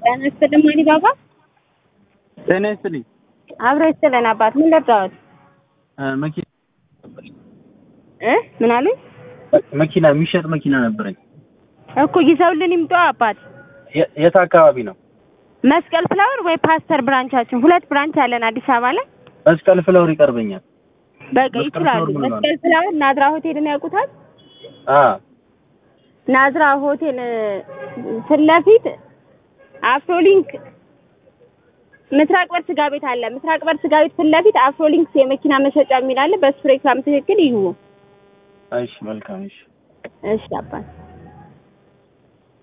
ጤና ይስጥልኝ ማኒ ባባ። ጤና ይስጥልኝ። አብሮ ይስጥልን አባት። ምን ልርዳዎት? መኪና እ ምን አሉኝ? መኪና የሚሸጥ መኪና ነበረኝ። እኮ ይዘውልን ይምጡ አባት። የ- የት አካባቢ ነው? መስቀል ፍላወር ወይ ፓስተር ብራንቻችን፣ ሁለት ብራንች አለን አዲስ አበባ ላይ። መስቀል ፍለውር ይቀርበኛል። በቃ መስቀል ይችላሉ። ፍላወር ምን ማለት? መስቀል ፍላወር ናዝራ ሆቴልን ያውቁታል? አ ናዝራ ሆቴል እ፣ ፊት ለፊት አፍሮሊንክ ምስራቅ በር ስጋ ቤት አለ። ምስራቅ በር ስጋ ቤት ፊት ለፊት አፍሮሊንክስ የመኪና መሸጫ የሚል አለ። በሱ ሬክላም ትክክል ይዩ። እሺ፣ መልካም እሺ። እሺ አባት